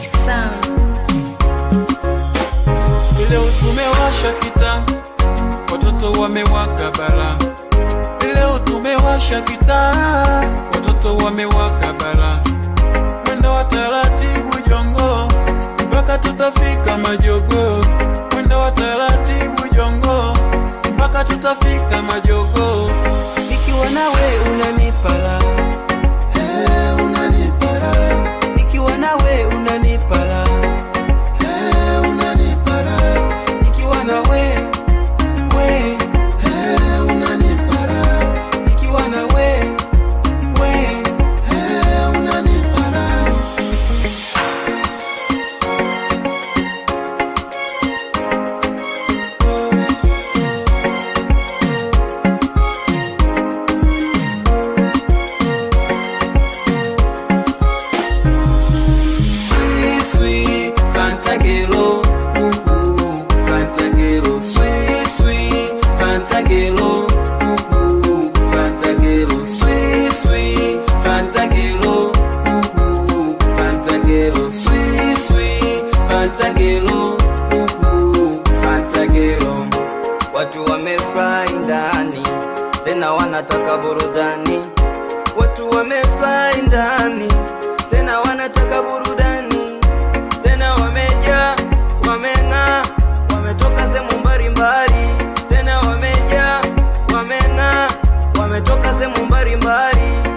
Magic Sound. Leo tumewasha kita, watoto wamewaka bara. Leo tumewasha kita, watoto wamewaka bara. Mwendo wa taratibu jongo, mpaka tutafika majogo. Mwendo wa taratibu jongo, mpaka tutafika majogo. Nikiwa nawe unanipara, hey, unanipara. Nikiwa nawe unanipara, hey, unanipara. Nikiwa nawe we, hey, unanipara. Nikiwa nawe we, hey, unanipara. Sweet, sweet Fantagelo, ooh, ooh, Fantagelo, sweet, sweet Fantagelo, ooh, ooh, Fantagelo, sweet, sweet Fantagelo, ooh, ooh, Fantagelo, sweet, sweet Fantagelo, ooh, ooh, Fantagelo. Watu wamefurahi ndani, tena wanataka burudani. Watu wamefurahi ndani, tena wanataka burudani. Tena wamejaa, wameng'aa, wametoka sehemu mbalimbali. Tena wamejaa, wameng'aa, wametoka sehemu mbalimbali.